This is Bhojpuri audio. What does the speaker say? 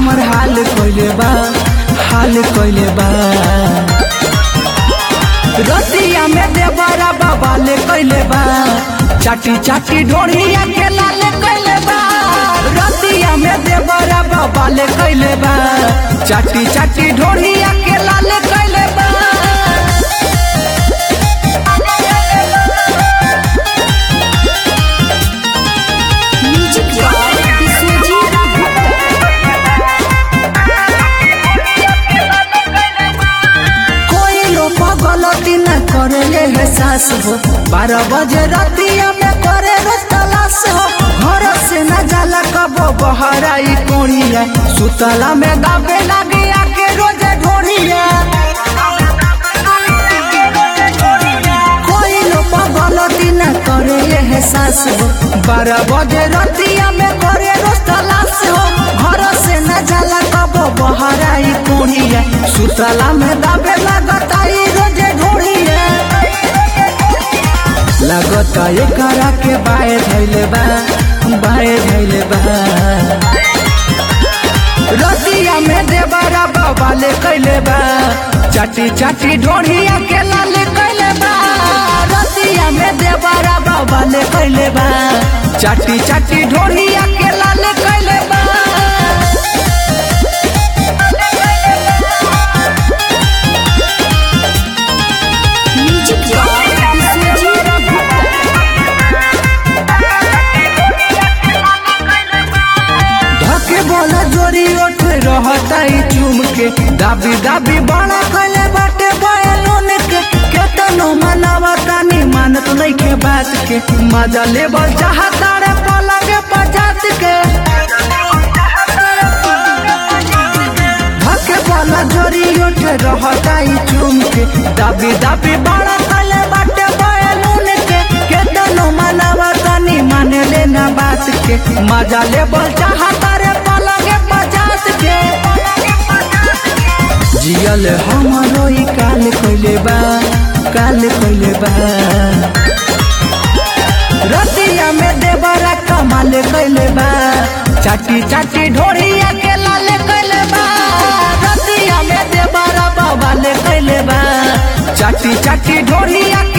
हमर हाल कइले बा हाल कइले बा रतिया में देवरा बाबा ले कइले बा चाटी चाटी ढोढ़िया के लाल कइले बा रतिया में देवरा बाबा ले कइले बा चाटी चाटी ढोढ़िया के लाल कइले बा म्यूजिक बाय विश्वजीत कोई लोग गलती न करे है सास हो बारह बजे रतिया में करे रोज तलाश हो घर से न जाला कबो बहराई कोड़िया सुतला में दाबे लगे आके रोज ढोड़िया कोई लोग गलती न करे है सास हो बारह बजे रतिया में करे रोज तलाश हो घर से न जाला कबो बहराई कोड़िया सुतला में दाबे लगता ई रोजे ढोड़िया लगता एकरा के बाए धैले बा बाए धैले बा रतिया में देवरा बाबा ले कैले बा चाटी चाटी ढोढ़िया के लाल कैले बा रतिया में देवरा बाबा ले कैले बा चाटी चाटी ढोढ़िया के लाल कैले बा म्यूजिक बाय विश्वजीत धके बोला जोरी उठ रहता ई चुम के दाबी दाबी बड़ा कैले बाटे बयलून के केतनो मनावा तानी मानत नहीं के बात के मजा लेबल चाहता रे पलंग पचात के धके बोला जोरी उठ रहता ई चुम के दाबी दाबी बड़ा कैले बाटे बयलून के केतनो मनावा तानी माने लेना बात के मजा लेबल चाहता रे पलंग पचात के जियल हमरो ई काल कइले बा काल कइले बा रतिया में देवरा कमाल कइले बा चाटी चाटी ढोड़िया के लाल कइले बा रतिया में देवरा बाबा ले कइले बा चाटी चाटी ढोड़िया के